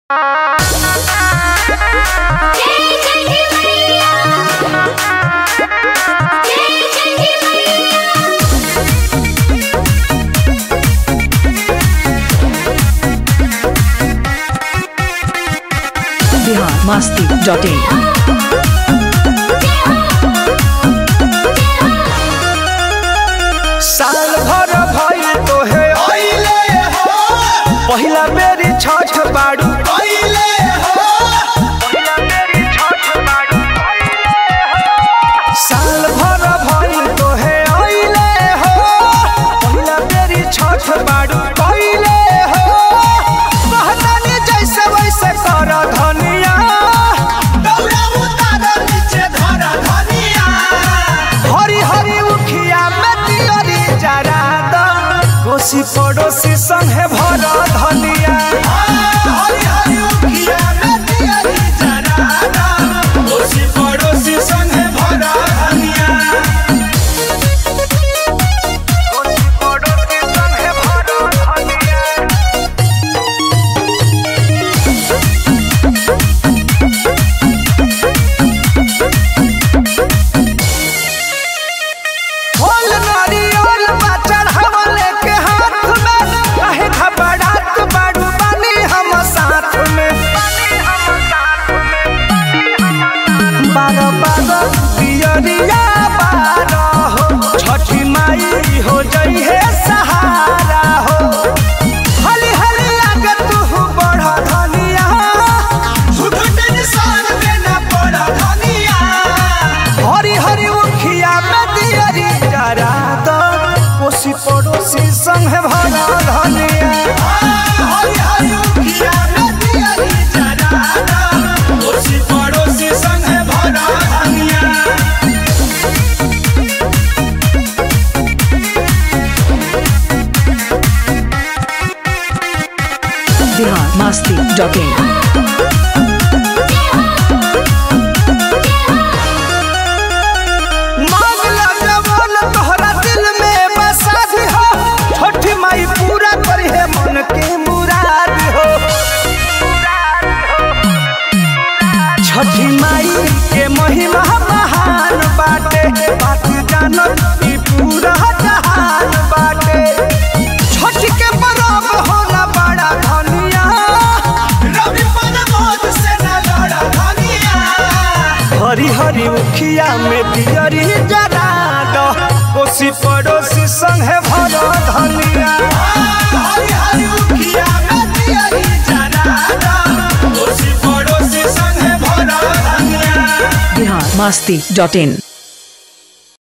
Bihar Masti dot in साल भर भइल तोहे पहिले हो पहिला बेरी छठ बाड़ू पहिले हो पहिला बेरी छठ बाड़ू साल भर भइल तोहे अइले हो पहिला बेरी छठ बाड़ू पहिले हो कहतानी जैसे वैसे कर धनिया दौड़ा उतार नीचे धर धनिया हरी हरी उखिया में तिलरी जरा द कोसी पड़ोसी संगे भर धनिया हरी हरी उखिया में दियरी जरा दा ओसी पड़ोसी संगे भरा धनिया कोसी पड़ोसी संगे भर धनिया फल नारियल बा चढ़ावले के हाथ में काहे घबरात बाड़ू बानी हम साथ में बारह बारह पियरिया बारह हो छठी माई हो जई है सहारा हो हली हली आगे तू बढ़ धनिया झूठ टेंशन में न पड़ धनिया हरी हरी उखिया में दियरी जरा द कोसी पड़ोसी संग भरा धनिया हरी हरी उखिया में दियरी जरा दा ओसी पड़ोसी संगे भरा धनिया बिहार मस्ती डॉट इन मांगला जवान तोहरा दिल में बसा दी हो छोटी माई पूरा करी है मन के मुराद हो छठी माई के महिमा महान बाटे बात जानत ई पूरा जहान बाटे छठी के परब होला बड़ा धनिया रवि पर मौत से न लड़ धनिया हरी हरी उखिया में दियरी जरा दो कोसी पड़ोसी संगे भरो धनिया हरी हरी उखिया में दियरी जरा दा ओसी पड़ोसी संगे भरा धनिया बिहार मस्ती डॉट इन